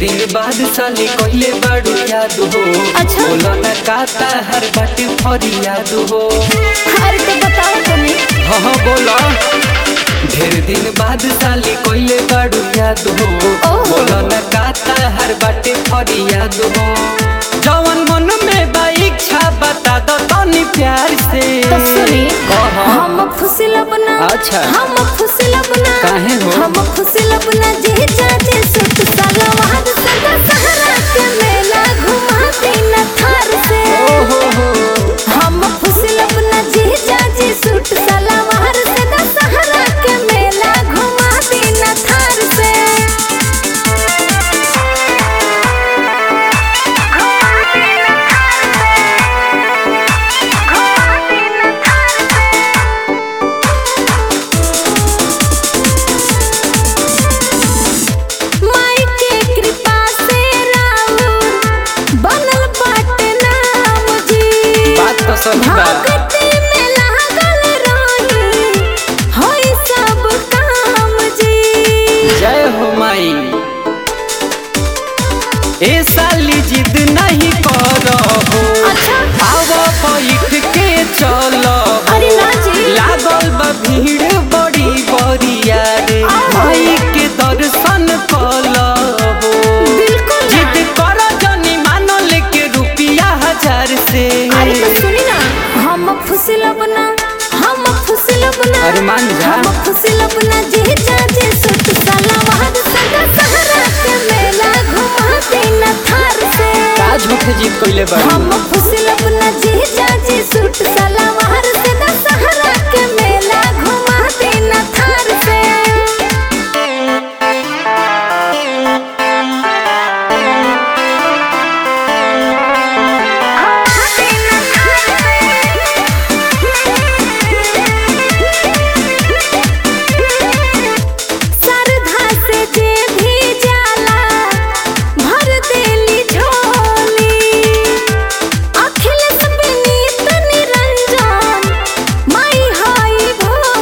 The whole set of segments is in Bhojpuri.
दिन बाद साली कहले बाड़ू याद हो अच्छा। बोलो न काता हर बाटे फरियाद हो अरे तो बताओ तुम्हें हाँ हाँ बोलो ढेर दिन बाद साली कहले बाड़ू याद हो ओहो। बोलो न काता हर बाटे फरियाद हो जवन मन में बा इच्छा बता दो तनी प्यार से तो सुनी कहा। हम फुसिल अपना अच्छा। हम फुसिल अपना काहे हो? हम फुसिल अपना जे चाचे सुट साला वहां सदा सहारा के मेला घुमा देना थार से ओहो हो हम फुसिल अपना जे चाचे सुट साला वहां सदा सहारा के मेला घुमा देना थार से माई के कृपा से राउर बनल बाटे नाम जी बात तो सही बा भक्ति में लागल रही होई सब काम जी जय हो माई ए साली जिद नहीं करो अच्छा आवा बैठ के चलो अरे ना जी लागल बा भीड़ बड़ी बरिया रे आओ। माई के दर्शन कलो बिल्कुल जिद करो जनी मानो लेके रुपिया हजार से अरे तो सुनी ना हम फुसिल अपना हम फुसिल अपना अरे मान जा। हम फुसिल अपना जे चाचे सुट साला वहां सदा सहारा के मेला घुमा देना थार से काज मुख जीत कइले बा हम फुसिल अपना जे चाची सूट साला वहां से दशहरा के मेला घुमा देना थार से सरधा से जे भी जाला भर देली झोली अखिलेश विनीत निरंजन माई हाई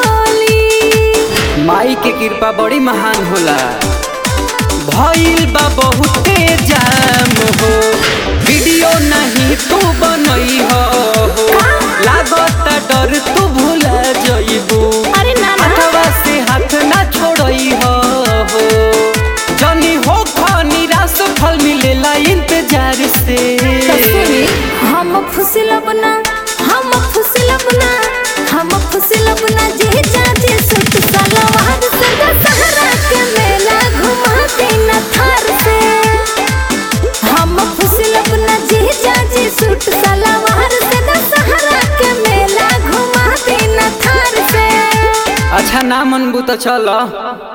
भोली माई के कृपा बड़ी महान होला भइल बा बहुते जाम हो वीडियो नहीं तू बनई हो लागत डर तू भूला जइबू अरे ना ना हाथवा से हाथ ना छोड़ई हो जनी हो ख निराश फल मिलेला इंतजार से तो सुनी हम फुसिल अपना हम फुसिल अपना हम फुसिल अपना जे चाचे सुट साला वहां से दशहरा के मेला घुमा देना थार से हम फुसिल अपना जे चाचे सुट साला वहां से दशहरा के मेला घुमा देना थार से अच्छा ना मनबू तो चलो